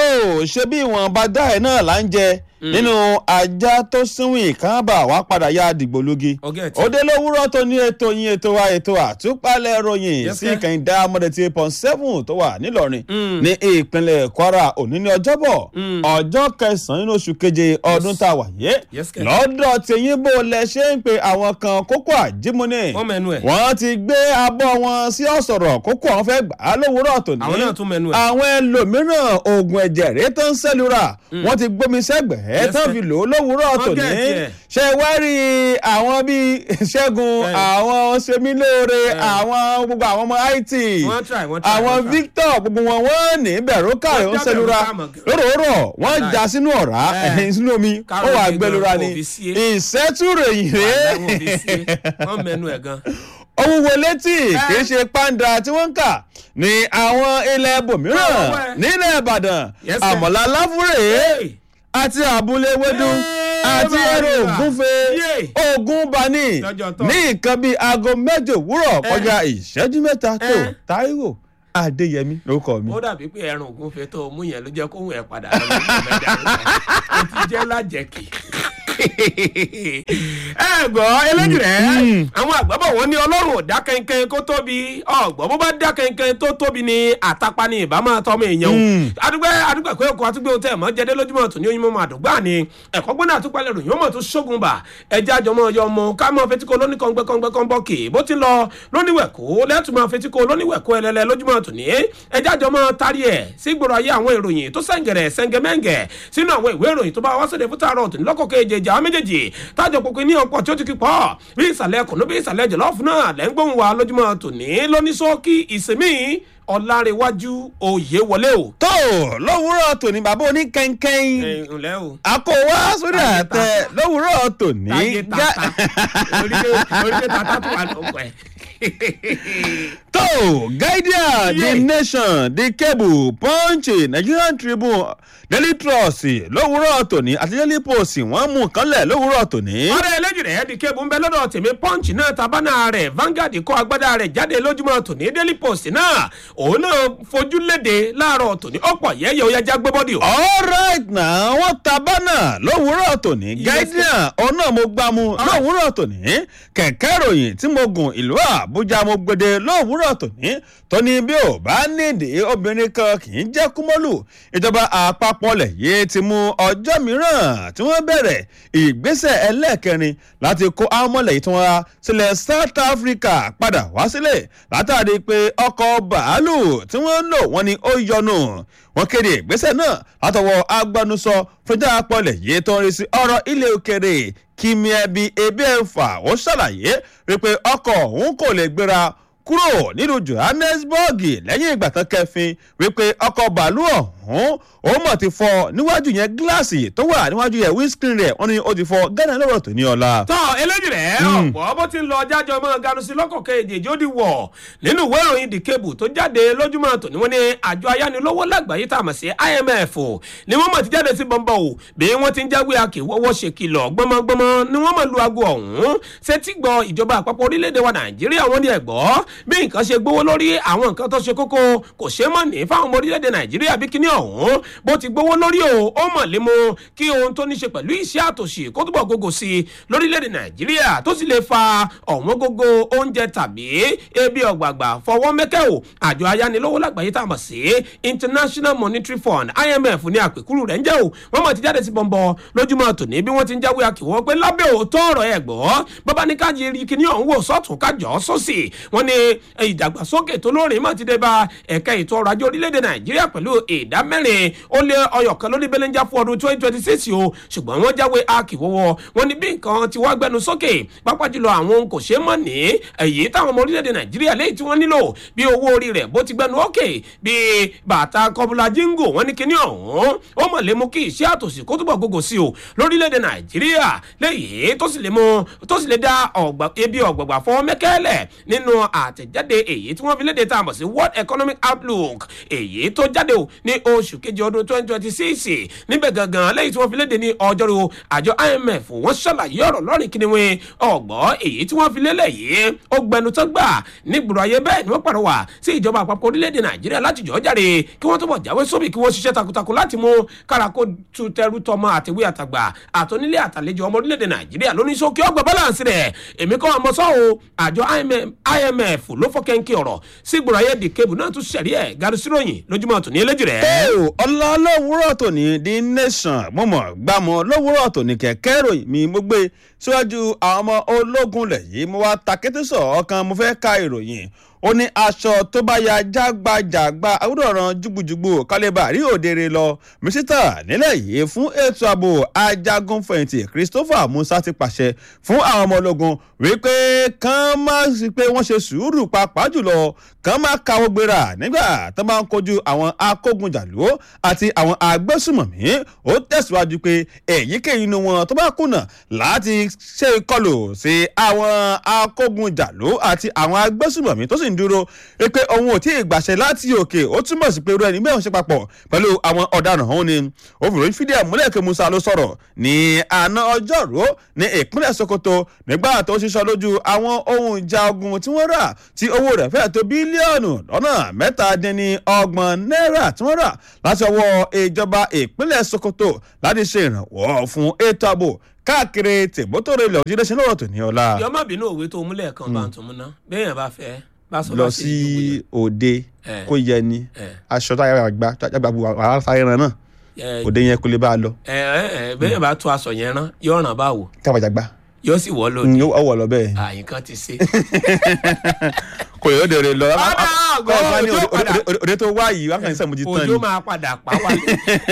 ṣe bí ìwọ̀nba dá ẹ̀ náà là ń jẹ nínú ajá tó sínwìn kábà wá padà yá dìgbòlugi Ọ̀gá ẹ̀ tí- òde lówùúrọ̀ tó ní ètò yín ètò wa ètò àtúpalẹ̀ ròyìn Yes, sí sir. ìkànnì dámọ́dé tí point seven tó wà nílọrin ní ìpínlẹ̀ kwara òní ní ọjọ́bọ̀ ọjọ́ kẹsàn-án nínú oṣù keje ọdún tá a wà yé Yes, sir. lọ́dọ̀ tẹ̀yìn bó lẹ ṣe ń pe àwọn kan kókó àjímúni Wọ́n mẹ́nu ẹ̀. wọ́n ti gbé abọ́ wọn sí ọ̀sọ̀rọ̀ kókó àwọn fẹ́ gbà á lówùúrọ̀ tòní Àwọn náà tún mẹ́nu ẹ̀. àwọn ẹlòmíràn oògùn ẹ̀jẹ̀ rèé tó ń sẹ́lura wọ́n ti gbómi sẹ́gbẹ̀ẹ́ Yes, tán sir. fi lò ó lówùúrọ̀ Wọ́n tòní gẹ̀ tiẹ̀. ṣe wá rí àwọn bíi ṣẹ́gun Eh. àwọn semilóore àwọn gbogbo àwọn ọmọ it Wọ́n try, wọ́n try, àwọn wọ́n try. victor gbogbo wọn wọ́n ní bẹ̀rù káàrẹ̀ Wọ́n ń já sẹ́lura bẹ̀rù káàmọ̀. lóròórọ̀ wọ́n Wàláì. já sínú ọ̀rá Eh. ẹ̀hìn sínú omi ó Kárọ̀ wà gbé gbẹlura gan, ni kò fi sí. ìṣẹ́túròyìn rèé Wàláì, wọ́n fi sí. Wọ́n mẹ́nu ẹ̀ gan. owó wo létí kì í ṣe pàǹdà tí wọ́n ń kà ní àwọn ilẹ̀ ibòmíràn Ọwọ́ ẹ̀. nílẹ̀ ìbàdàn Yes, sir. àmọ̀lá láfúrè Hey. àti àbúlé wédú Hey, àti bàbá ẹrọ mi. ògúnfe Yeah. ogun bani Lọ́jọ́ tán. ní nǹkan bíi aago mẹ́jọ òwúrọ̀ kọjá ìṣẹ́jú mẹ́ta tó Eh. táíwò adéyẹmí lórúkọ mi. ó dàbí pé ẹran ògúnfe tó mú yẹn ló jẹ́ kóhùn ẹ̀ padà lọ ní ìgbàmẹ́jà ó ti jẹ́ lájẹ̀kì. ẹ gbọ́ eléjì rẹ̀ àwọn àgbàbọ̀ wọn ní ọlọ́run ò dá kẹ́ńkẹ́ń kó tóbi ọ̀gbọ́n bó bá dá kẹ́ńkẹ́ń tó tóbi ní àtàpá ní ìbámu àtọmọ èèyàn o adúgbò adúgbò ẹ̀kọ́ ẹ̀kọ́ àtúgbò tẹ̀ mọ́ jẹ́dẹ́ lójúmọ́ tó ní oyún mọ́ àdúgbà ni ẹ̀kọ́ gbọ́dọ̀ àtúpalẹ̀ ròyìn ọmọ tó ṣógun bà ẹja àjọmọ́ ọyọ ọmọ ká mọ́ fetíkọ lóní kọ́ngbẹ́kọ́ngbẹ́ kọ́nbọ́ọ̀kì bó ti lọ lóníwẹ̀kọ́ lẹ́tùmọ̀ fetíkọ lóníwẹ̀kọ́ ẹlẹ́lẹ́ lójúmọ́ tó ní ẹja àjọmọ́ tari ẹ̀ sí gbòòrò ayé àwọn ìròyìn tó sẹ́ǹgẹ̀rẹ̀ sẹ́ǹgẹ̀mẹ́ǹgẹ̀ sínú àwọn ìwé ìròyìn tó bá wá sóde fún tààrọ̀ tó ní lọ́kọ̀ kejì àwọn méjèèjì tájọ pòpin ní ọ̀pọ̀ tí ó ti kí pọ̀ bí ìsàlẹ̀ kùnú bí ìsàlẹ̀ jọ̀lọ́ọ̀fù náà lẹ́ ń gbóhùn wa lójúmọ́ tòní lóníṣókí ìsinmi ọ̀làrẹ̀wájú òye wọlé o. tó lówùúrọ̀ tòní bàbá oní kẹ́ńkẹ́ń ǹlẹ́ o. àkówá sórí Táyé àtẹ tata. lówùúrọ̀ tòní. táyé gá- tata orílẹ̀ orílẹ̀ tata tó wà lóko ẹ̀. tó guardian the Yeah. nation the cable punch nigerian tribune daily trust lówùúrọ̀ tòní àti daily post wọ́n mú kánlẹ̀ lówùúrọ̀ tòní. ọ̀rẹ́ eléjì rẹ̀ di kébù ń bẹ lọ́dọ̀ tèmi punch náà tabana rẹ̀ Vanguard kọ́ agbádá rẹ̀ jáde lójúmọ́ tòní Daily Post náà òun náà fojú léde láàárọ̀ tòní ọ̀pọ̀ yẹ́yẹ́ ó yá já gbé bọ́dì o. alright na wọ́n ta bánà lówùúrọ̀ tòní Yes, guardian ọ̀nà mo gbá mu lówùúrọ̀ tòní kẹ̀kẹ́ ròyìn tí mo gùn ìlú àbújá mo gbede lówùúrọ̀ tòní tóní bí ò bá nídìí obìnrin kan kì í jẹ́ kúmọ́lù ìjọba àpapọ̀ lẹ̀ yìí ti mú ọjọ́ mìíràn tí wọ́n bẹ̀rẹ̀ ìgbésẹ̀ ẹlẹ́ẹ̀kẹrin láti kó amọ̀lẹ̀ tí wọ́n ra sílẹ̀ south africa padà wá sílẹ̀ látàrí pé ọkọ̀ bàálù tí wọ́n ń lò wọ́n ní ó yọnu wọ́n kéde ìgbésẹ̀ náà látọwọ́ agbẹnusọ fúnjà apọ̀lẹ̀ yìí tó ń rí sí ọ̀rọ̀ ilé òkèrè kìmíẹ́bí ebi ẹ̀fà ó ṣàlàyé wípé ọkọ̀ òun kò lè gbéra kúrò nínú johannesburg lẹ́yìn ìgbà tán kẹfin wípé ọkọ̀ bàálù ọ̀hún ó mọ̀ ti fọ́ níwájú yẹn gíláàsì tó wà níwájú yẹn windscreen rẹ̀ wọ́n ní ó ti fọ́ gánà lọ́rọ̀ tó ní ọ̀la. tọ́ eléjì rẹ̀ ọ̀pọ̀ bó ti ń lọ jájọ mọ́ ganu sí lọ́kọ̀ kejì ó di wọ̀ nínú ìwé ìròyìn the cable tó jáde lójúmọ́ tòní wọ́n ní àjọ ayánilówó lágbàáyé tá a mọ̀ sí IMF ni wọ́n mọ̀ ti jáde sí bọ́ńbọ́ o bí wọ́n ti ń jáwé akèwọ́wọ́ ṣe kìlọ̀ gbọ́mọgbọ́mọ ni wọ́n mọ̀ lu aago ọ̀hún ṣetí gbọ́ ìjọba àpapọ̀ orílẹ̀-èdè wa Nàìjíríà wọ́n ní ẹ̀gbọ́ bí nǹkan ṣe gbówó lórí àwọn nǹkan tó ṣe kókó kò ṣeé mọ̀ ní fáwọn ọmọ orílẹ̀-èdè Nàìjíríà bí kíní ọ̀hún bó ti gbówó lórí o ó mọ̀ lé mu kí ohun tó ní ṣe pẹ̀lú iṣẹ́ àtòṣì kó túbọ̀ gógó sí i lórílẹ̀‐èdè nàìjíríà tó sì lè fa ọ̀wọ́n gógó oúnjẹ tàbí ebi ọ̀gbàgbà fọwọ́ mẹ́kẹ́ o àjọ ayánilówó lágbàáyé tá a mọ̀ sí international monetary fund imf ní àpèkúrú rẹ̀ ń jẹ́ o wọ́n mọ̀ ti jáde sí bọ̀m̀bọ̀ lójúmọ́ tòní bí wọ́n ti ń jáwé akíwọ́ pé lábẹ́ òótọ́ ọ̀rọ̀ ẹ̀ gbọ́ bàbá ní ká yiri kíní ọ̀hún wò sọ́tún kájọ́ sósì wọ́n ní ìdàgbàsókè tó lórin mọ̀ ti dé bá ẹ̀ka ètò ọrọ̀ ajé orílẹ̀-èdè nàìjíríà pẹ̀lú ìdá mẹ́rin ó lé ọyọ̀ kan lórí bẹ́lẹ́njà fún ọdún twenty twenty six o ṣùgbọ́n wọ́n jáwé akíwọ́wọ́ wọn ní bí nǹkan ti wá gbẹnu sókè pápá jùlọ àwọn ohun kò ṣeé mọ̀ ní èyí táwọn ọmọ orílẹ̀-èdè nàìjíríà léyìí tí wọ́n nílò bí owó orí rẹ̀ bó ti gbẹnu òkè bí bàtà kọbùlà jíngò wọn ní kíní ọ̀hún ó mọ̀ lé mú kí iṣẹ́ àtòsí kó túbọ̀ gbogbo sí o lórílẹ̀-èdè nàìjíríà léyìí tó sì lè mú tó sì lè dá ọ̀gbà ebi ọ̀gbàgbà fọ́ mẹ́kẹ́lẹ̀ nínú àtẹ̀jáde èyí tí wọ́n fi léde tá a mọ̀ sí world economic outlook èyí tó jáde o ní oṣù kejì ọdún twenty twenty six níbẹ̀ gangan lẹ́yìn tí wọ́n fi léde ní ọjọ́rú àjọ imf wọ́n ṣàlàyé ọ̀rọ̀ lọ́rìn kí ni wọ́n ọ̀gbọ́ èyí tí wọ́n fi lélẹ̀ yìí ó gbẹnu tán gbà nígboro ayé bẹ́ẹ̀ ni wọ́n pàrọwà sí ìjọba àpapọ̀ orílẹ̀-èdè nàìjíríà láti jọ́ jáde kí wọ́n túbọ̀ jáwé sóbì kí wọ́n ṣiṣẹ́ takuntakun láti mú kárakó tu tẹrú tọmọ àtìwé àtàgbà àtọ́nílé àtàlejò ọmọ orílẹ̀-èdè nàìjíríà lóní sókè ọgbà balance rẹ̀ èmi kọ́ ọmọ sọ́ọ̀ àjọ imf ló fọ́ kẹ́ńkì ọ̀rọ̀ sí ìgboro ayé di kébù náà tún ṣẹ̀rí ẹ̀ garisíròyìn lójúmọ́ tòní eléjì rẹ̀. ó ọlá lówùúrọ̀ tòní the nation mọ̀mọ́ gbàmọ́ lówùúrọ̀ tòní kẹ̀kẹ́ ìròyìn mi mo gbé síwájú àwọn ọmọ ológun lẹ̀ yìí mo wá takété sọ̀ ọ̀kan mo fẹ́ ka ìròyìn ó ní aṣọ tó bá ya jágbajàgba àwùjọ̀ràn jùgbùjùgbù kálíbà rí òdèrè lọ mísítà nílẹ̀ yìí fún ètò ààbò ajagunfẹ̀yìntì christopher musa ti pàṣẹ fún àwọn ọmọ ológun wípé kán má sí pé wọ́n ṣe sùúrù pàápàá jùlọ kán má káwọ́ gbéra nígbà tó bá ń kojú àwọn akógunjàlú àti àwọn agbésùmọ̀mí ó tẹ̀síwájú pé èyíkéyìí inú wọn tó bá kùnà láti ṣe ìkọlù sí àwọn akógunjàlú àti àwọn agbésùmọ̀mí tó sì ń dúró pé òun ò tí ì gbàṣẹ láti òkè ó túmọ̀ sí pé irú ẹni bẹ́ẹ̀ ń ṣe papọ̀ pẹ̀lú àwọn ọ̀daràn ọ̀hún ni obìnrin fídíò múlẹ̀ kí musa ló sọ̀rọ̀ ní àná ọjọ́rú ní ìpínlẹ̀ sokoto nígbà tó ṣiṣọ́ lójú àwọn ohun ìjà ogun tí wọ́n rà tí owó rẹ̀ fẹ́ẹ̀ tó bílíọ̀nù lọ́nà mẹ́tàdínní ọgbọ̀n náírà tí wọ́n rà láti ọwọ́ ìjọba ìpínlẹ̀ sokoto láti ṣe ìrànwọ́ fún ètò ààbò káàkiri tèbótòrò ilẹ̀ òjì lẹ́sìn lọ́wọ́ tòní ọ̀la. yọmọ bínú òwe tó múlẹ̀ kan bá ń tún múná bẹ́ẹ̀ yẹn bá fẹ́ bá sọ lọ bá ṣe sí ìdúgbò òde Eh. kó yẹ ni Eh. aṣọ tó yàrá gbà jágbà bu àwọn sáyẹn náà yẹn. òde yẹn kò lè bá a lọ ẹ ẹ ẹ bẹ́ẹ̀ yẹn bá tó aṣọ yẹn rán yóò ràn báwo kábàjàgbà yóò sì wọ́ lónìí ọwọ́ lọ bẹ́ẹ̀ àyíká ti ṣe. kò yẹ òde rẹ lọ Ọ̀dà àgọ́, Kọ́ ẹ bá ní òjò òde- padà. òde- òde tó wá yìí wákàtí sẹ́mu ti tán òjò ni máa padà pa wálé.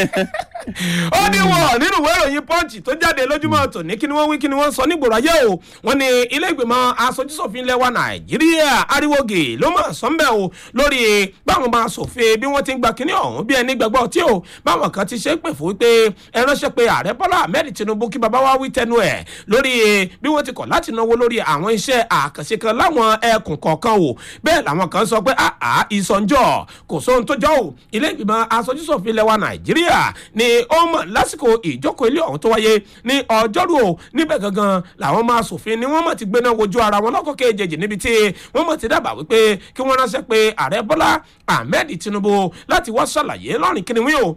ó ní wọ̀ nínú ìwé ìròyìn punch tó jáde lójúmọ́ tòní kí ni wọ́n wí kí ni wọ́n sọ nígboro ayé o wọ́n ní ilé ìgbìmọ̀ asojúsòfin lẹ́wà nàìjíríà ariwoge ló mọ̀ sọ́nbẹ̀ o lórí báwọn máa sòfin bí wọ́n ti ń gba kíní ọ̀hún bí ẹni gbàgbọ́ tí o báwọn kan ti ṣe é pè fún wípé ẹ ránṣẹ́ pé ààrẹ bọ́lá ahmed tinubu kí baba wa wí tẹnu ẹ̀ lórí bí wọ́n ti kọ̀ láti náwó lórí àwọn iṣẹ́ àkànṣe kan láwọn ẹkùn kọ̀ọ̀kan o bẹ́ẹ̀ làwọn kan sọ pé àà ìsọ̀njọ́ kò sóhun tó jọ o ilé ìgbìmọ̀ asojúsòfin lẹ́wà nàìjíríà ni ó mọ̀ lásìkò ìjókòó ilé ọ̀hún tó wáyé ní ọjọ́rú o níbẹ̀ gangan làwọn máa sòfin ni wọ́n mọ̀ ti gbéná wojú ara wọn lọ́kọ̀ kejì níbi tí wọ́n mọ̀ ti dábàá wípé kí wọ́n ránṣẹ́ pé ààrẹ bọ́lá ahmed tinubu láti wá ṣàlàyé lọ́rìn kíniwí o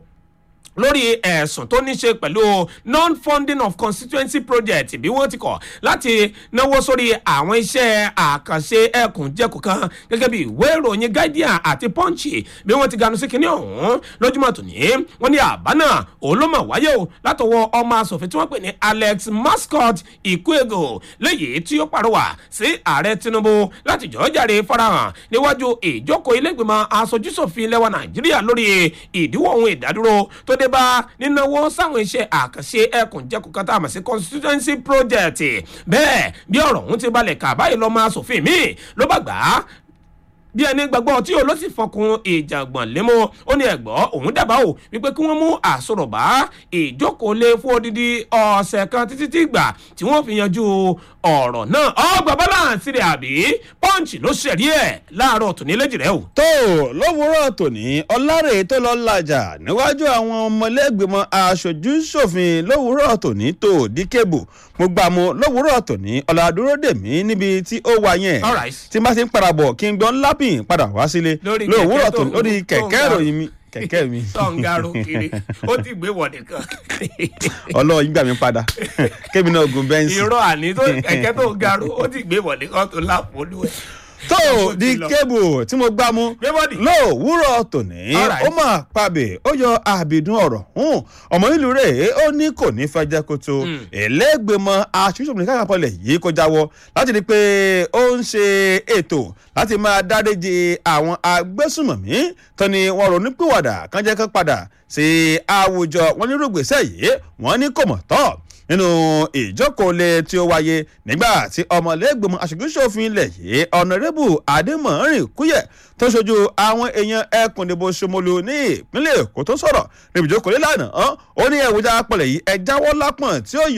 lórí ẹ̀sùn tó ní ṣe pẹ̀lú non-funding of constituency project bí wọ́n ti kọ̀ láti náwó sórí àwọn iṣẹ́ àkànṣe ẹkùnjẹkùn kan gẹ́gẹ́ bí ìwé ìròyìn guardian àti punch bí wọ́n ti ganu sí kinní ọ̀hún lójúmọ́ tòní wọ́n ní àbá náà òun ló mọ̀ wáyé o látọwọ́ ọmọ asòfin tí wọ́n pè ní alex mascot ikuego léyìí tí ó pàrọwà sí ààrẹ tinubu láti jọ́ jàre farahàn níwájú ìjókòó ilé-ìgbìmọ̀ asojúsòfin lẹ́wọ̀n nàìjíríà lórí ìdíwọ́ ohun ìdádúró tó dé bá nínáwó sáwọn iṣẹ́ àkànṣe ẹkùnjẹkùn kan tá a mọ̀ sí constituency project bẹ́ẹ̀ bí ọ̀rọ̀ ọ̀hún ti balẹ̀ kà báyìí lọ́ọ́ máa sòfin míì ló bá gbà á bí ẹni gbàgbọ́ tí olóṣì fọkùn ìjàngbọ̀n lémọ́ ó ní ẹ̀gbọ́ òun dábàá o wípé kí wọ́n mú àsọ̀rọ̀bá ìjókòólé fún odidi ọ̀sẹ̀ kan títí tí gbà tí wọ́n fi yanjú ọ̀rọ̀ náà ọgbà balance rẹ̀ àbí pọ́ǹchì ló ṣẹ̀rí ẹ̀ láàárọ̀ tòní léjì rẹ̀ o. tó lówùúrọ̀ tòní ọlárè tó lọ làjà níwájú àwọn ọmọlẹ́gbẹ̀mọ aṣojú ṣòfin lówùúrọ̀ tòní tó díkébù mo gbà mú lówùúrọ̀ tòní ọ̀làdúró dèmí níbi tí ó wà yẹn All right. tí n bá ti ń padà bọ̀ kí n gbọ́n lápìn padà wá sílé Lórí lówùúrọ̀ kẹ̀kẹ́ tó tòní ń- lórí tó ń kẹ̀kẹ́ ga. ìròyìn mi kẹ̀kẹ́ mi tọ́ǹgàrò kiri ó ti gbé wọ̀ nìkan. ọlọ́run gbà mí padà kébì náà gun bẹ́ǹsì. irọ́ àní tó kẹ̀kẹ́ tó gàrú ó ti gbé wọ̀ nìkan tó lápò olúwẹ̀. tó Ó ti di lọ. kébù tí mo gbá mú Gbé bọ́dì. lówùúrọ̀ tòní All right. ó máa pabè ó yọ àbìdún ọ̀rọ̀ hùn ọmọ ìlú rẹ̀ ó ní kò ní fẹ́ jẹ́ kó tó ẹlẹ́gbẹ̀mọ aṣíṣòfin káàpọ̀lẹ̀ yìí kó jáwọ́ láti rí i pé ó ń ṣe ètò láti máa dáríji àwọn agbésùmọ̀mí tó ní wọn ronú pìwàdà kan jẹ́ kó padà sí àwùjọ wọn ní rògbèsè yìí wọn ní kò mọ̀ tọ́ nínú ìjókòólé tí ó wáyé nígbà tí ọmọlẹ́gbẹ̀mọ aṣojúṣòfin ilẹ̀ yìí ọ̀nàrẹ́bù adémọ̀rin kúyẹ̀ tó ṣojú àwọn èèyàn ẹkùn ìdìbò ṣomolu ní ìpínlẹ̀ èkó tó sọ̀rọ̀ níbi ìjókòólé lánàá ó ní ẹ̀wùjá apọ̀lẹ̀ yìí ẹ jáwọ́ lápọ̀n tí ó yọ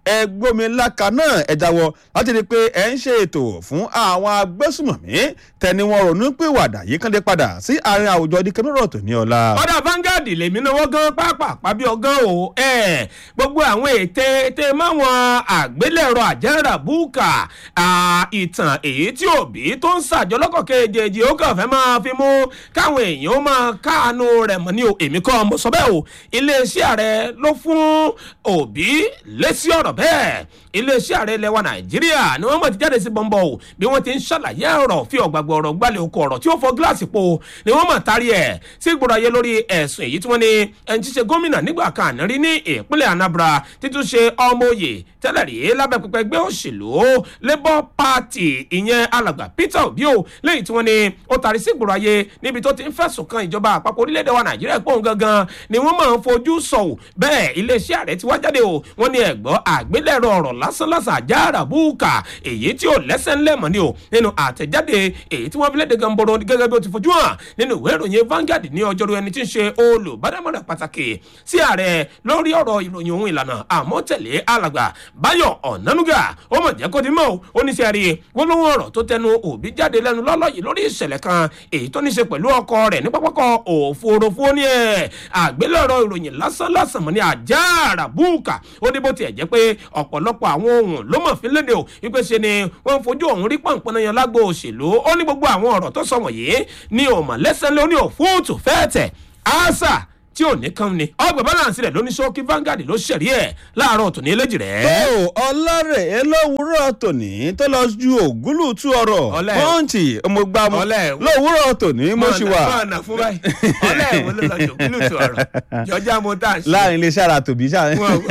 ẹgbómiláka náà ẹ jáwọ́ láti rí i pé ẹ ń ṣe ètò fún àwọn agbésùmọ̀mí tẹni wọn ronú pìwàdà yìí kàn dé padà sí àárín àwùjọ dikẹ́mọ́rọ̀ tó ní ọ̀la. ọ̀dà Vanguard lèmi náwó gan pápá bí ọgán o ẹ̀ gbogbo àwọn ète ète máwọn àgbélẹ̀rọ àjẹrà búùkà ìtàn èyí tí òbí tó ń ṣàjọ lọ́kọ̀ kejì ó kàn fẹ́ máa fi mú káwọn èèyàn ó máa káàánú rẹ̀ mọ́ ní o èmi kọ́ mo sọ bẹ́ẹ̀ o iléeṣẹ́ ààrẹ ló fún òbí lésì ọ̀rọ̀ bẹ́ẹ̀ iléeṣẹ́ ààrẹ ilẹ̀ wa nàìjíríà ni wọ́n mọ̀ ti jáde sí bọ́ńbọ́ o bí wọ́n ti ń ṣàlàyé ọ̀rọ̀ fi ọ̀gbàgbọ́ ọ̀rọ̀ gbalẹ̀ oko ọ̀rọ̀ tí ó fọ gíláàsì po ni wọ́n mọ̀ tari ẹ̀ sí gbọ́dọ̀ ayé lórí ẹ̀sùn èyí tí wọ́n ní ẹni tí ṣe gómìnà nígbà kan àná rí ní ìpínlẹ̀ anambra títún ṣe ọmọ òye tẹ́lẹ̀ rí lábẹ́ pẹpẹ ẹgbẹ́ òṣèlú labour party ìyẹn alàgbà peter obi o lẹ́yìn tí wọ́n ní ó tari sí gbọ́dọ̀ ayé níbi tó ti ń fẹ̀sùn kan ìjọba àpapọ̀ orílẹ̀-èdè wa nàìjíríà pòun gangan ni wọ́n máa ń fojú sọ̀wọ́ bẹ́ẹ̀ iléeṣẹ́ ààrẹ ti wá jáde o wọ́n ní ẹ̀gbọ́ àgbélẹ̀rọ ọ̀rọ̀ lásánlásán àjàrà búùkà èyí tí ò lẹ́sẹ̀ ńlẹ̀ mọ́ ni o nínú àtẹ̀jáde èyí tí wọ́n fi léde gamboro gẹ́gẹ́ bí ó ti fojú hàn nínú ìwé ìròyìn Vanguard ní ọjọ́rú ẹni tí ń ṣe olùbádámọ̀ràn pàtàkì sí ààrẹ lórí ọ̀rọ̀ ìròyìn ohun ìlànà àmọ́tẹ̀lé alàgbà Báyọ̀ Ọ̀nánúgà ó mọ̀ jẹ́ kó di mọ́ ó ní sẹ́ẹ̀rì gbólóhùn ọ̀rọ̀ tó tẹnu òbí jáde lẹ́nu lọ́lọ́ yìí lórí ìṣẹ̀lẹ̀ kan èyí tó ní ṣe pẹ̀lú ọkọ rẹ̀ ní pápákọ̀ òfurufú ní ẹ̀ àgbélẹ̀rọ ìròyìn lásán lásán mọ́ ní àjàrà búùkà ó ní bó tiẹ̀ jẹ́ pé ọ̀pọ̀lọpọ̀ àwọn ohun ló mọ̀ fi léde o wípé ṣe ni wọ́n ń fojú òun rí pọ̀npọ̀n yan lágbo òṣèlú ó ní gbogbo àwọn ọ̀rọ̀ tó sọ wọ̀nyí ní òmà lẹ́sẹ̀ lóní òfúùtù fẹ́ẹ̀tẹ̀ àṣà tí ò ní kán ni ọgbà balance rẹ lóní ṣókí Vanguard ló ṣẹ̀rí ẹ̀ láàárọ̀ tòní eléjì rẹ̀. tó ọlọ́rẹ̀ lówùúrọ̀ tòní tó lọ ju ògúlùtú ọ̀rọ̀ Ọlẹ́. pọ́ǹtì ọmọgbàmù Ọlẹ́. lówùúrọ̀ tòní mo ṣì wà mọ̀nà fún báyìí ọlẹ́ ìwọ ló lọ jòkúlù tó ọ̀rọ̀ jọjá mo tá a ṣe. láàrin iléeṣẹ́ ara tòbí ṣáà Wọ́n-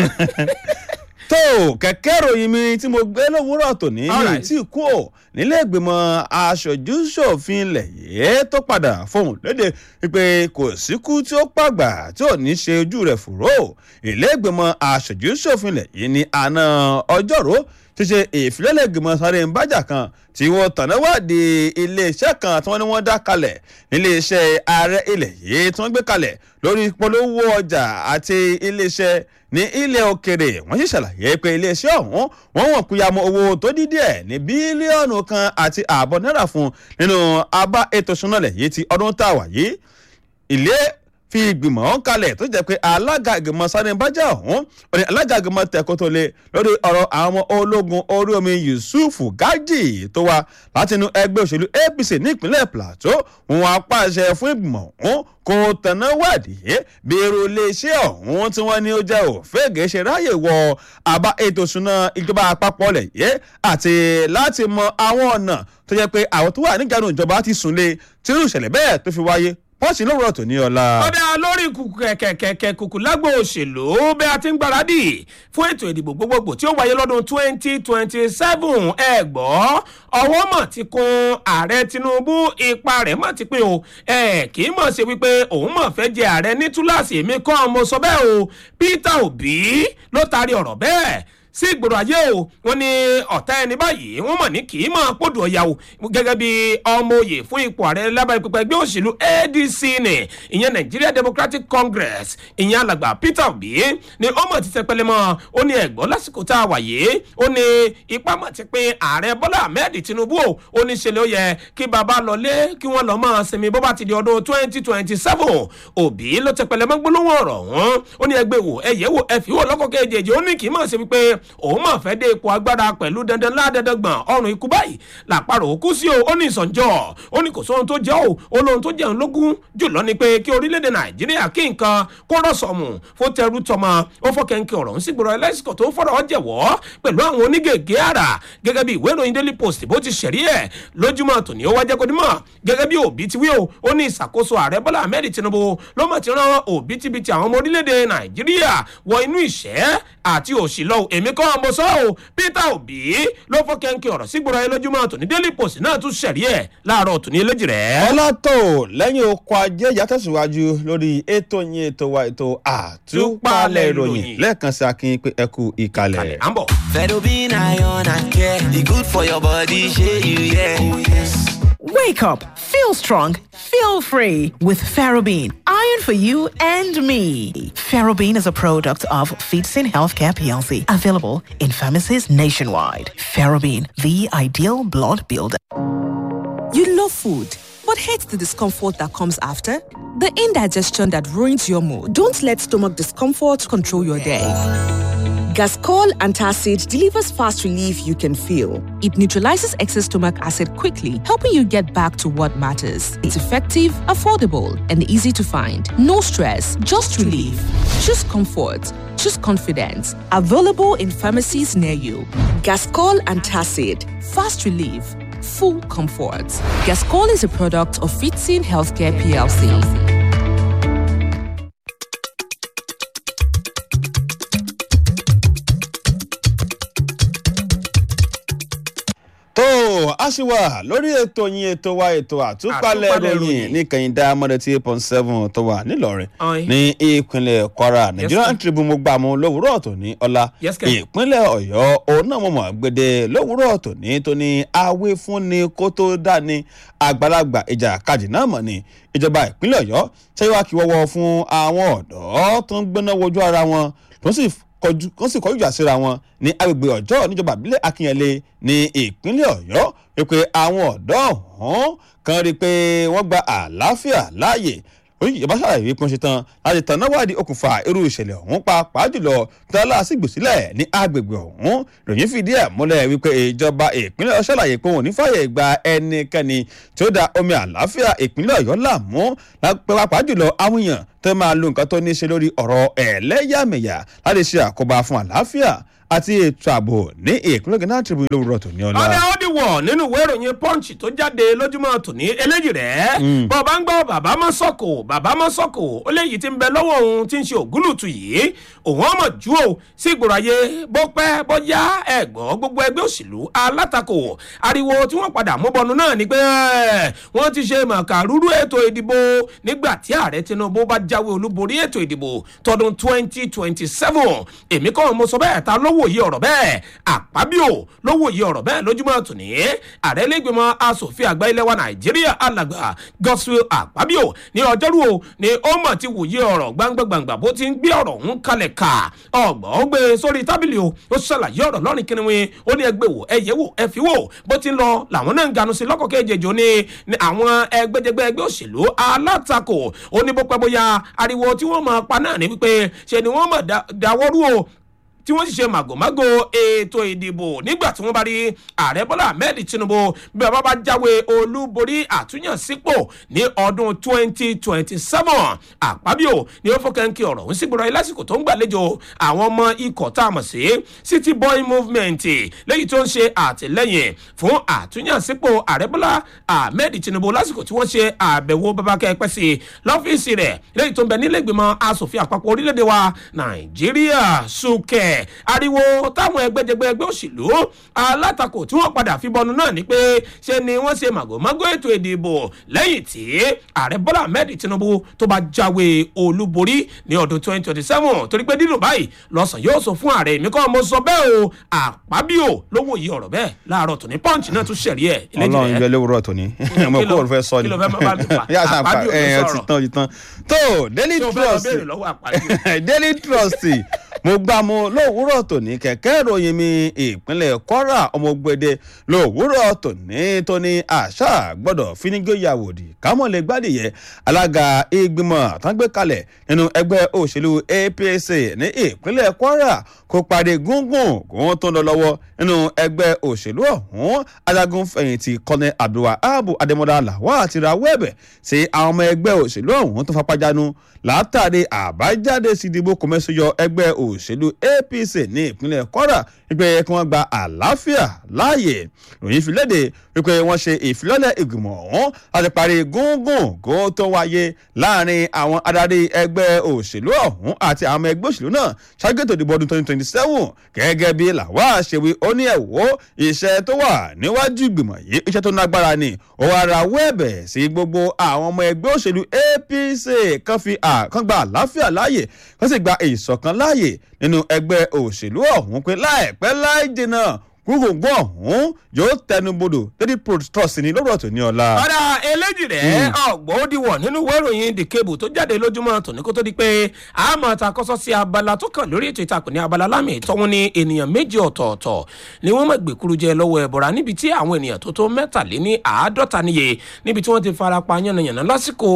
tó kẹ̀kẹ́ ròyìn mi tí mo gbé lówùúrọ̀ tòní mi Alright. tí kú ò nílé ìgbìmọ̀ aṣojú ṣòfin ilẹ̀ yìí tó padà fohùn léde wípé kò síkú tí ó pàgbà tí ò ní ṣe ojú rẹ̀ fòró ilé ìgbìmọ̀ aṣojú ṣòfin ilẹ̀ yìí ní àná ọjọ́rú ti ṣe ìfilọ́lẹ̀ ìgbìmọ̀ sáré ń bájà kan tí wọ́n tàná wádìí iléeṣẹ́ kan tí wọ́n ní wọ́n dá kalẹ̀ níléeṣẹ́ ààrẹ ilẹ̀ yìí tí wọ́n gbé kalẹ̀ lórí polówó ọjà àti iléeṣẹ́ ní ilẹ̀ òkèrè wọ́n sì ṣàlàyé pé iléeṣẹ́ ọ̀hún wọ́n wọ̀n kúyàmọ́ owó tó dín díẹ̀ ní bílíọ̀nù kan àti ààbọ̀ náírà fún nínú abá ètò ìṣúná-lẹ̀ yìí ti ọdún tá a wà yìí ilé fi ìgbìmọ̀ ọ̀hún kalẹ̀ tó jẹ́ pé alága ìgbìmọ̀ sáré bájà ọ̀hún òní alága ìgbìmọ̀ tẹ̀kọ́ tó lé lórí ọ̀rọ̀ àwọn ọmọ ológun orí omi Yusuf Gaji tó wá látinú ẹgbẹ́ òṣèlú APC nípínlẹ̀ Plateau wọn apàṣẹ fún ìgbìmọ̀ ọ̀hún kò tẹ̀nà wádìí bí irú iléeṣẹ́ ọ̀hún tí wọ́n ní ó jẹ́ òfégè ṣe ráyè wọ àbá ètò ìṣúná ìjọba àpapọ̀ lẹ̀ yé àti láti mọ àwọn ọ̀nà tó jẹ́ pé àwọn tó wà nígbàdùn ìjọba ti sùn lé tí irú ìṣẹ̀lẹ̀ bẹ́ẹ̀ tó fi wáyé pọ́ọ̀sì lówùrọ̀ tó ní ọ̀la. ọ̀dà lórí kùkù kẹ̀kẹ̀kẹ̀ kùkù lágbo òṣèlú bí a ti ń gbáradì fún ètò ìdìbò gbogbogbò tí ó wáyé lọ́dún twenty twenty seven ẹ gbọ́ ọwọ́ mọ̀ ti kun ààrẹ Tinubu ipa rẹ̀ mọ̀ ti pín o ẹ kì í mọ̀ ṣe wípé òun mọ̀ fẹ́ jẹ ààrẹ ní túláàsì èmi kọ́ mo sọ bẹ́ẹ̀ o Peter Obi ló taari ọ̀rọ̀ bẹ́ẹ̀ sí ìgboro ayé o wọn ní ọ̀tá ẹni báyìí wọ́n mọ̀ ní kì í mọ̀ pòdù ọ̀yà o gẹ́gẹ́ bí ọmọ òye fún ipò ààrẹ lábẹ́ pípẹ́ ẹgbẹ́ òṣèlú ADC ní ìyẹn Nigeria Democratic Congress ìyẹn alàgbà Peter Obi ní ọmọ ti tẹpẹlẹ mọ́ ó ní ẹ̀gbọ́n lásìkò tá a wà yìí ó ní ipá mọ̀ ti pín ààrẹ Bọ́lá Ahmed Tinubu o ó ní ṣẹlẹ̀ ó yẹ kí baba lọlé kí wọ́n lọ mọ́ sinmi bó bá ti di ọdún twenty twenty seven Obi ló tẹpẹlẹ mọ́ gbólóhùn ọ̀rọ̀ ọ̀hún ó ní ẹgbẹ́ wò ẹ̀yẹ́ wò ẹ̀fí wò lọ́kọ̀ kejì ó ní kì í mọ̀ sí wípé òun mọ̀ fẹ́ dé ipò agbára pẹ̀lú dandan ládẹ́dẹ́ gbọ̀n ọrùn ikú báyìí làpárò òkú sí o ó ní ìsànjọ́ ó ní kò sóhun tó jẹ́ o ó lóhun tó jẹun lógún jùlọ ni pé kí orílẹ̀-èdè nàìjíríà kí nǹkan kó rọ̀sọ̀mù fún tẹrú tọmọ ó fọ́ kẹ́ńkẹ́ ọ̀rọ̀ ń sígboro ẹlẹ́sìkò tó ń fọ̀rọ̀ ọ jẹ̀wọ́ pẹ̀lú àwọn onígègé àrà gẹ́gẹ́ bí ìwé ìròyìn daily post bó ti ṣẹ̀rí ẹ̀ lójúmọ́ tòní ó wá jẹ́ kó dímọ̀ gẹ́gẹ́ bí òbí ti wí o ó ní ìṣàkóso ààrẹ bọ́lá ahmed tinubu ló mọ̀ ti rán òbítíbitì àwọn ọmọ orílẹ̀-èdè nàìjíríà wọ inú ìṣẹ́ àti òṣì lọ èmi kọ́ ọmọ sọ́ o peter obi ló fọ́ kẹ́ńkẹ́ ọ̀rọ̀ sígboro ayé lójúmọ́ tòní daily post náà tún ṣẹ̀rí ẹ̀ láàárọ̀ tòní eléjì rẹ̀. ọlọ́tò lẹ́yìn oko ajé ìyá tẹ̀síwájú lórí ètò yín ètò wa ètò àtúpalẹ̀ ìròyìn lẹ́ẹ̀kan sí akin pé ẹ kú ìkàlẹ̀. à ń bọ̀. Fedobin iron and care, e good for your body, shey you yeah. Oh yes. Wake up, feel strong, feel free with Ferrobene. Iron for you and me. Ferrobene is a product of Feedsin Healthcare PLC, available in pharmacies nationwide. Ferrobene, the ideal blood builder. You love food, but hate the discomfort that comes after? The indigestion that ruins your mood. Don't let stomach discomfort control your day. Gascol Antacid delivers fast relief you can feel. It neutralizes excess stomach acid quickly, helping you get back to what matters. It's effective, affordable, and easy to find. No stress, just relief. Choose comfort. Choose confidence. Available in pharmacies near you. Gascol Antacid. Fast relief. Full comfort. Gascol is a product of Fitzin Healthcare PLC. tó a sì wà lórí ètò yín ètò wa ètò àtúpalẹ̀ Àtúpalẹ̀ ròyìn ìròyìn. ní kẹyìndà mọ́dẹ̀tì eight point seven tó wà nílọrin Ọ̀yin. ní ìpínlẹ̀ kwara nigerian sir. tribune mo gbà mú lówùúrọ̀ tòní ọ̀la Yes, sir. ìpínlẹ̀ ọ̀yọ́ òun náà mo mọ̀ gbèdé lówùúrọ̀ tòní tó ní awé fúnni kó tó dání àgbàlagbà ìjà kajì náà mọ̀ ni ìjọba ìpínlẹ̀ ọ̀yọ́ ṣẹ́yìn kí wọ́wọ́ fún àwọn ọ̀dọ́ tó ń gbéná wojú ara wọn tó sì kọjú kó sì kọjú ìjà síra wọn ní agbègbè ọjọ́ níjọba ìbílẹ̀ akínyẹlé ní ìpínlẹ̀ ọ̀yọ́ wípé àwọn ọ̀dọ́ ọ̀hún kan rí i pé wọ́n gba àlàáfíà láàyè oníjìjọba ṣàlàyé wípé wọ́n ṣe tán láti tàn náà wádìí okùnfà irú ìṣẹ̀lẹ̀ ọ̀hún pàápàá jùlọ tọ́lá sì gbòsílẹ̀ ní agbègbè ọ̀hún ìròyìn fìdí ẹ̀ múlẹ̀ wípé ìjọba ìpínlẹ̀ ọ̀yọ́ ṣàlàyé pé wọn ò ní fàyè gba ẹnikẹ́ni tí ó da omi àlàáfíà ìpínlẹ̀ ọ̀yọ́ láàmú pàápàá jùlọ àwọn èèyàn tó máa lo nǹkan tó ní í ṣe lórí ọ̀rọ̀ ẹ̀lẹ́yàmẹ̀yà láti ṣe àkóbá fún àlàáfíà àti ètò ààbò ní ìpínlẹ̀ gánà tribune lówùrọ̀ tòní ọ̀la. ọ̀dà ó di wọ̀ nínú ìwé ìròyìn punch tó jáde lójúmọ́ tòní eléjì rẹ̀ bọ́ọ̀bá ń gbọ́ bàbá mọ́ sọ́kò bàbá mọ́ sọ́kò ó léyìí tí ń bẹ lọ́wọ́ òun tí ń ṣe ògúlùtù yìí òun ọmọ jù ó sí ìgboro ayé bó pẹ́ bó yá ẹ̀gbọ́n gbogbo ẹgbẹ́ òṣèlú alátakò ariwo tí wọ́n padà mú bọnu náà ni pé ẹ̀, wọ́n ti ṣe màkàrúrú ètò ìdìbò nígbà tí ààrẹ tinubu bá jáwé olúborí ètò ìdìbò tọdún twenty twenty seven èmi kọ́ mo sọ bẹ́ẹ̀ ta lówó yìí ọ̀rọ̀ bẹ́ẹ̀ àpábíò lówó yìí ọ̀rọ̀ bẹ́ẹ̀ lójúmọ́ tòní ààrẹ lẹ́gbẹ̀mọ asòfin àgbà ilẹ̀ wa nàìjíríà alàgbà godswill àpábíò ní ọjọ́rú o ni ó mọ̀ ti wòye ọ̀rọ̀ gbangba-gbangba bó ti ń gbé ọ̀rọ̀ ń kalẹ̀ ká ọgbọ̀n ó gbé sórí tábìlì o ó ṣàlàyé ọ̀rọ̀ lọ́rin kìnìún ó ní ẹgbẹ́ wò ẹ̀yẹ́ wò ẹ fi wò bó ti ń lọ làwọn náà ń ganu sí lọ́kọ̀ kejì ní ní àwọn ẹgbẹ́jẹgbẹ́ ẹgbẹ́ òṣèlú alátakò ó ní bó pẹ́ bóyá ariwo tí wọ́n máa pa náà ní wípé ṣe ni wọ́n mọ̀ dáwọ́rú o tí wọ́n sì ṣe màgòmágò ètò ìdìbò nígbà tí wọ́n bá rí ààrẹ bọ́lá ahmed tinubu bí bàbá bá jáwé olúborí àtúnyànsípò ní ọdún 2027 àpábíò ni ó fọkànkì ọ̀rọ̀ ń sígboro ayé lásìkò tó ń gbàlejò àwọn ọmọ ikọ̀ tá a mọ̀ sí city boy movement lẹ́yìn tó ń ṣe àtìlẹ́yìn fún àtúnyànsípò ààrẹ bọ́lá ahmed tinubu lásìkò tí wọ́n ṣe àbẹ̀wò babakẹ́ pẹ́ sí lọ́fíìsì rẹ̀ lẹ́yìn tó ń bẹ nílẹ̀ ìgbìmọ̀ asòfin àpapọ̀ orílẹ̀-èdè wa nàìjíríà sùkẹ́ ariwo táwọn ẹgbẹ́jẹgbẹ́ ẹgbẹ́ òṣèlú alátakò tí wọ́n padà fi bọnu náà ni pé ṣe ni wọ́n ṣe màgòmágó ètò ìdìbò lẹ́yìn tí ààrẹ bọ́lá ahmed tinubu tó bá jáwé olúborí ní ọdún 2027 torí pé dídùn báyìí lọ́sàn yóò sọ fún ààrẹ èmi kọ́ mo sọ bẹ́ẹ̀ o àpábíò lówó yìí ọ̀rọ̀ bẹ́ẹ̀ láàárọ̀ tòní pọ́ǹchì náà tún ṣẹ̀rí ẹ̀ ọlọrun yọ lówùúrọ̀ tòní mo Kí kó ló- o fẹ́ sọ ni kí ló fẹ́ bá mi fà? yà sàn pa Àpábíò ló ẹ sọ̀rọ̀. ti tán ti tán tó daily tí o fẹ́ lọ trust béèrè lọ́wọ́ àpábíò. daily trust mo gbà mu lówùúrọ̀ tòní kẹ̀kẹ́ ìròyìn mi ìpínlẹ̀ kwara ọmọgbẹ́dẹ lówùúrọ̀ tòní tóní àṣà gbọ́dọ̀ fínígbéyàwòdì kámọ́lẹ̀ gbádìyẹ alága ìgbìmọ̀ tán gbé kalẹ̀ nínú ẹgbẹ́ òṣèlú apc ní ìpínlẹ̀ kwara kó parí gúngùn kó tó ń lọ lọ́wọ́ nínú ẹgbẹ́ òṣèlú ọ̀hún ajagun fẹ̀yìntì kọ́nẹ́ abdulwahab adémọ́lá làwà àti rawọ́ ẹ̀bẹ̀ sí àwọn ọmọ ẹgbẹ́ òṣèlú ọ̀hún tó fapájánu látàrí àbájáde sídìbò kọ́mẹ́sọ̀yọ ẹgbẹ́ òṣèlú apc ní ìpínlẹ̀ kwara wípé kí wọ́n gba àlàáfíà láàyè ròyìn fi léde wípé wọ́n ṣe ìfilọ́lẹ̀ ìgbìmọ̀ ọ̀hún láti parí gúngùn kó tó wáyé láàrin àwọn adarí ẹgbẹ́ òṣèlú ọ̀hún àti àwọn ọmọ ẹgbẹ́ òṣèlú náà ṣáájú ètò ìdìbò ọdún twenty twenty seven gẹ́gẹ́ bí làwa ṣèwé ó ní ẹ̀wọ́ iṣẹ́ tó wà níwájú ìgbìmọ̀ yìí iṣẹ́ tó lágbára ni ó wá ra wẹ́ẹ̀bẹ̀ sí gbogbo àwọn ọmọ ẹgbẹ́ òṣèlú apc kan fi à- kan gba àlàáfíà láàyè kan sì gba ìṣọ̀kan láàyè nínú ẹgbẹ́ òṣèlú ọ̀hún pé láìpẹ́ láì dènà gbogbo ọ̀hún yóò tẹnubodò lady trust ní lọ́rọ̀ tó ní ọ̀la. ọ̀dà eléjì rẹ̀ ọ̀gbọ́n ó diwọ̀ nínú ìwé ìròyìn the cable tó jáde lójúmọ́ tòní kó tó di pé a máa ta kọ́sọ́ sí abala tó kàn lórí ètò ìtàkùn ní abala lámì ìtọ́wọ́n ní ènìyàn méjì ọ̀tọ̀ọ̀tọ̀ ni wọ́n mọ̀ gbèkúrú jẹ lọ́wọ́ ẹ̀bọ̀ra níbi tí àwọn ènìyàn tó tó mẹ́tàléní àádọ́ta níye níbi tí wọ́n ti fara pa yánnayànna lásìkò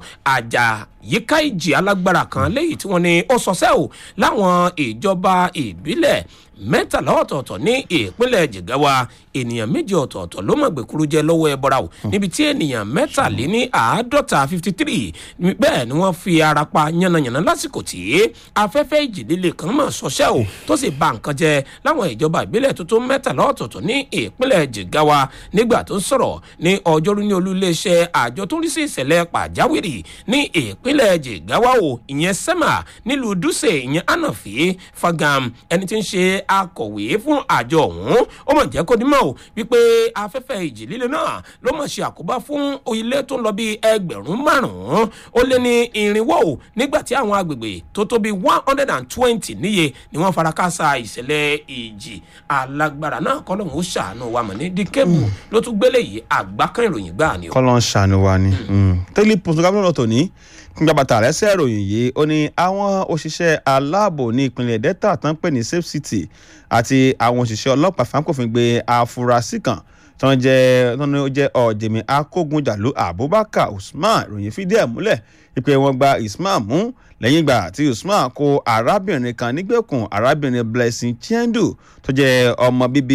àjà yíká ìjì alágbára kan léyìí tí wọ́n ní ó sọsẹ́ ò láwọn ìjọba ìbílẹ̀ mẹ́tàlá ọ̀tọ̀ọ̀tọ̀ ní ìpínlẹ̀ jigawa ènìyàn méjì ọ̀tọ̀ọ̀tọ̀ ló mọ̀ gbẹ̀kúrú jẹ lọ́wọ́ ẹbọra o níbi tí ènìyàn mẹ́tàléní àádọ́ta fifty three bẹ́ẹ̀ ni wọ́n fi ara pa yánnayànna lásìkò tí afẹ́fẹ́ ìjì líle kan mọ̀ sọ́sẹ́ o tó sì ba nǹkan jẹ láwọn ìjọba ìbílẹ̀ tuntun mẹ́tàlá ọ̀tọ̀ọ̀tọ̀ ní ìpínlẹ̀ jigawa nígbà tó ń sọ̀rọ̀ ní ọjọ́rú ní olú iléeṣẹ́ àjọ tó ń rí sí ìṣẹ̀lẹ̀ pàjáwìrì ní ìpínlẹ̀ jigawa o ìyẹn sẹ́mà nílùú dùsẹ̀ ìyẹn ànàfẹ́ fagam ẹni tí ń ṣe akọ̀wé fún àjọ ọ̀hún ó mọ̀ jẹ́ kó dímọ̀ o wípé afẹ́fẹ́ ìjì líle náà ló mọ̀ ṣe àkóbá fún ilé tó ń lọ bí ẹgbẹ̀rún márùn-ún ó lé ní irinwó o nígbà tí àwọn agbègbè tó tó bí one hundred and twenty níye ni wọ́n fara káásá ìṣẹ̀lẹ̀ ìjì alágbára náà kọ́ lóun ó ṣàánú wa mọ̀ ní díkẹ́bù ló tún gbélé yìí àgbákan ìròyìn gbáà ni o. kọ́lọ́ ń ṣàánú wa ni tẹ́lẹ̀ pọ̀tù gámìnà tó ní gbàbàtà rẹ́sẹ̀ ìròyìn yìí ó ní àwọn òṣìṣẹ́ aláàbò ní ìpínlẹ̀ delta tó ń pè ní safe city àti àwọn òṣìṣẹ́ ọlọ́pàá fáńkòfin gbé afurasí kan tó ń jẹ́ tó ń jẹ́ ọ̀jẹ̀mí akógunjàlú abubakar usman ìròyìn fìdí ẹ̀ múlẹ̀ wípé wọ́n gba usman mú lẹ́yìn ìgbà tí usman kó arábìnrin kan nígbèkùn arábìnrin blessing chendu tó jẹ́ ọmọ bíbí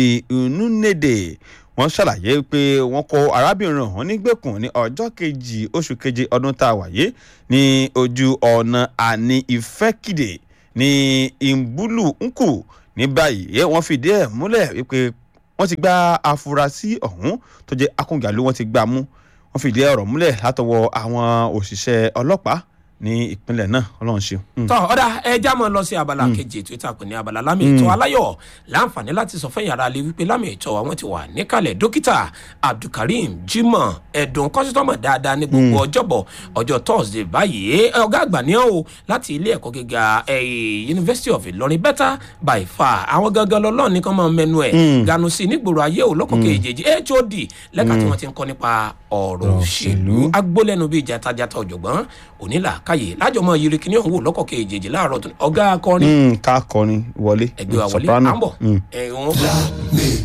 inúnede wọ́n ṣàlàyé pé wọ́n kó arábìnrin ọ̀hún nígbèkùn ní ọjọ́ kejì oṣù keje ọdún tá a wáyé ní ojú ọ̀nà àní ìfẹ́kìdè ní ìmbúlù nkù ní báyìí wọ́n fìdí ẹ̀ múlẹ̀ wípé wọ́n ti gba afurasí ọ̀hún tó jẹ́ akóńgàlú wọ́n ti gbà mú wọ́n fìdí ọ̀rọ̀ múlẹ̀ látọwọ́ àwọn òṣìṣẹ́ ọlọ́pàá ní ìpínlẹ̀ náà ọlọ́run ṣe. tọ́ ọ̀dà ẹja máa lọ sí abala kejì ètò ìtàkùn ní abala lámì ètò aláyọ̀ láǹfààní láti sọ fẹ́yìn ara lè wípé lámì ètò àwọn ti wà níkàlẹ̀ dókítà abdulkareem jimoh ẹ̀dùn kọ́sítọ́mọ̀ dáadáa ní gbogbo ọjọ́bọ̀ ọjọ́ thursday báyìí ọ̀gá àgbà ní ọ́ láti ilé ẹ̀kọ́ gíga university of ìlọrin better by far àwọn gangan lọ́lọ́ọ̀ nìkan máa mẹnu ẹ̀ ganu sí nígboro ayé ò lọ́kọ̀ọ́kẹ́ ìjèjì hod lẹ́ka tí wọ́n ti ń kọ́ nípa ọ̀rọ̀ òṣèlú agbólẹ́nu bíi jatajata ọ̀jọ̀gbọ́n onílà káyè lájọmọ yiri kìnìún òun wò lọ́kọ̀ọ́kẹ́ ìjèjì láàárọ̀ ọ̀gá akọrin ká kọrin wọlé ẹgbẹ́ wa wọlé à ń bọ̀ ẹ̀ wọ́n.